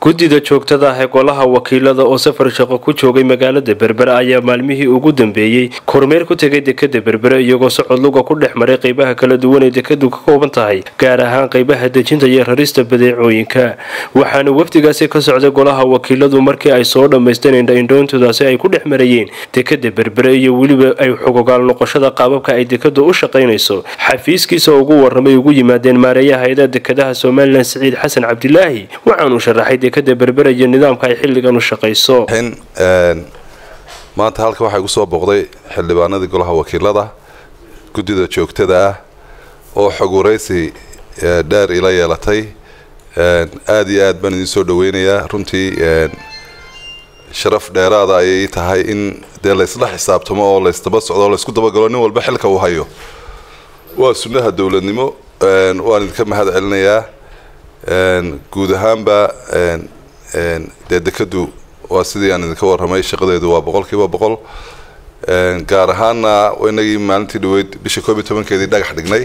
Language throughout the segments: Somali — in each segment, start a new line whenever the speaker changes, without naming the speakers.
guddida joogtada ah ee golaha wakiilada oo safar shaqo ku joogay magaalada berbere ayaa maalmihii ugu dambeeyey kormeer ku tegay dekada berbere iyagoo socod luga ku dhex maray qeybaha kala duwan ee dekadu ka kooban tahay gaar ahaan qeybaha dejinta iyo rarista badeecooyinka waxaana wafdigaasi ka socday golaha wakiiladu markii ay soo dhammaysteen indhaindhoontoodaasi ay ku dhex marayeen dekada berbere iyo weliba ay xogogaal noqoshada qaababka ay dekadu u shaqaynayso xafiiskiisa ugu waramay ugu yimaadeen maareeyaha hay-ada dekadaha somalilan siciid xasan cabdilaahi waxaanuu sharaxay dekada berbere iyo nidaamka ay xilligan u shaqayso
maanta halkan waxaa igu soo booqday xildhibaanadii golaha wakiilada guddida joogtada ah oo xog waraysi dheer ila yeelatay aada iyo aad baan idiin soo dhaweynayaa runtii sharaf dheeraada ayay tahay in dee laysla xisaabtamo oo laysdaba socdo oo laysku dabagalo nin walba xilka uu hayo waa sunnaha dowladnimo waan idinka mahad celinayaa guud ahaanba dee dekadu waa sidii aan idinka warramay shaqadeedu waa boqol kiiba boqol gaar ahaana inagii maalintii dhaweyd bisha koob iyo tobankeedii dhagax dhignay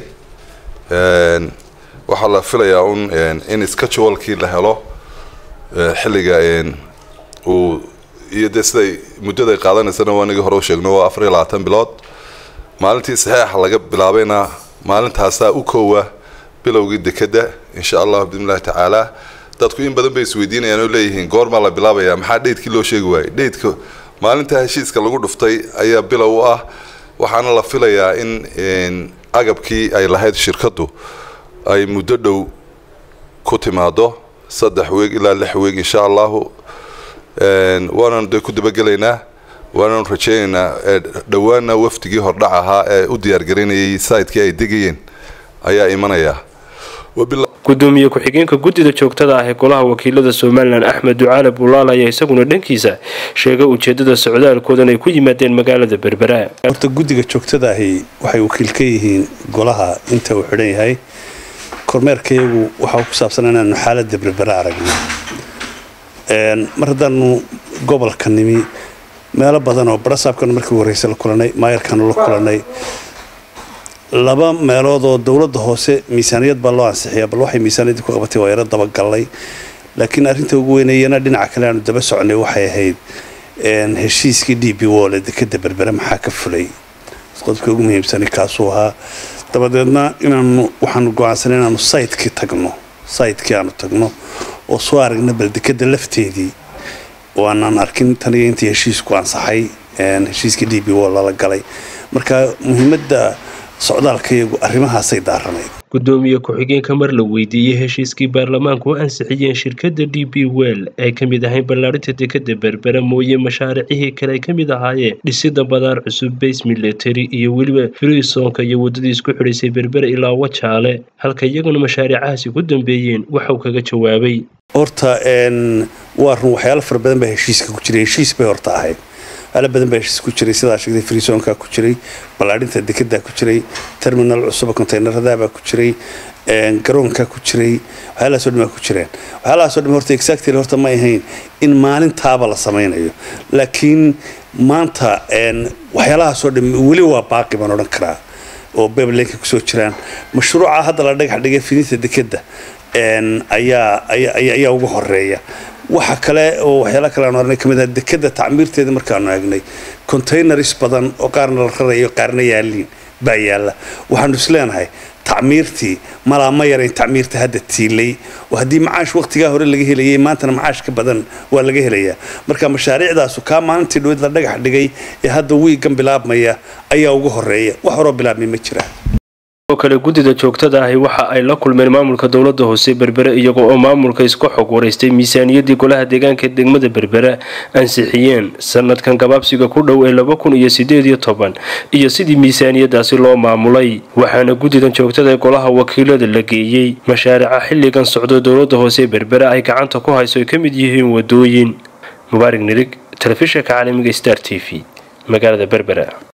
waxaa la filayaa un in schedulekii la helo xilliga uu iyo dee siday muddaday qaadanaysana waa inagii hore u sheegno waa afar iyo labaatan bilood maalintii saxeixa laga bilaabayna maalintaasaa u koowa bilowgii dekada insha allahu biidnillahi tacaala dadku in badan bay isweydiinayaan oo leeyihiin goormaa la bilaabaya maxaa dheydkii loo sheegi waayey dheydka maalinta heshiiska lagu dhuftay ayaa bilow u ah waxaana la filayaa in agabkii ay lahayd shirkaddu ay muddo dhow ku timaado saddex weeg ilaa lix weeg insha allahu waananu dee ku dabagelaynaa waananu rajaynaynaa dhowaana wafdigii hordhac ahaa ee u diyaargaraynayay sayidkii ay degayeen ayaa imanaya
gudoomiye ku-xigeenka guddida joogtada ah ee golaha wakiilada somalilan axmed ducaale bulaal ayaa isaguna dhankiisa sheegay ujeedada socdaalkoodan ay ku yimaadeen magaalada berbera
horta guddiga joogtada ahi waxay wakiil ka yihiin golaha inta uu xidhan yahay kormeerkayagu waxaa ku saabsan inaanu xaalada berbera aragno mar haddaanu gobolka nimi meelo badan oo barasaabkanu markii horeyse la kulanay maayarkaanu la kulanay laba meelood oo dowladda hoose miisaaniyad baa loo ansixiyaa bal waxay miisaaniyadii ku qabatay waa yaro dabagallay laakiin arrinta ugu weynayana dhinaca kale aanu daba soconay waxay ahayd heshiiskii d b wole dekada berbere maxaa ka fulay qodobka ugu muhiimsani kaasuu ahaa dabadeedna inaanu waxaanu go-aansanay inaanu saytkii tagno saytkii aanu tagno oo soo aragna bal dekada lafteedii oo aanaan arkin taniga intii heshiisku ansaxay heshiiskii d b wol lala galay marka muhiimadda socdaalkayagu arrimahaasay daaranayd
gudoomiye ku-xigeenka mar la weydiiyey heshiiskii baarlamaanku u ansixiyeen shirkada d b well ay ka mid ahayn ballaarinta dekada berbera mooye mashaariicihii kale ay ka mid ahaayeen dhisida badaar cusub bays military iyo weliba friisonka iyo waddadii isku xidhaysay berbera ilaa wajaale halka iyaguna mashaariicahaasi ku dambeeyeen waxauu kaga jawaabay
horta waa run waxyaalo fara badan baa heshiiska ku jiray heshiis bay horta ahayd ala badan baa heshiis ku jiray sidaa sheegtay friisonka ku jiray ballaadhinta dekedaa ku jiray terminal cusuba conteyneradaabaa ku jiray garoonka ku jiray waxyaalahaasoo dhan baa ku jireen waxyaalahaasoo dhan horta exactly horta ma ahayn in maalintaaba la samaynayo laakiin maanta waxyaalahaasoo dhan weli waa baaqi baan odhan karaa oo bebelenka kusoo jiraan mashruuca hadda la dhagax dhigay fidinta dekeda ayaa ayaa ugu horeeya waxa kale oo waxyaala kale aan oranay kamid ah dekada tacmiirteeda markaanu eegnay containers badan oo qaarna la rarayo qaarna yaaliin baa yaalla waxaanu is leenahay tacmiirtii malaa ma yarayn tacmiirta hadda tiilay oo haddii macaash waqtigaa hore laga helayay maantana macaash ka badan waa laga helayaa marka mashaariicdaasu kaa maalintii dhaweyd la dhagax dhigay ee hadda wiigan bilaabmaya ayaa ugu horeeya wax horoo bilaabmay ma jiraan
oo kale guddida joogtada ahi waxa ay la kulmeen maamulka dowladda hoose berbere iyago oo maamulka isku xog waraystay miisaaniyaddii golaha deegaanka degmada berbere ansixiyeen sanadkan gabaabsiga ku dhow ee laba kun iyo sideed iyo toban iyo sidii miisaaniyadaasi loo maamulay waxaana guddidan joogtada ee golaha wakiilada la geeyey mashaariica xilligan socdo dowladda hoose berbere ay gacanta ku hayso ay ka mid yihiin wadooyin mubaarig nirig telefishinka caalamiga star t v magaalada berbera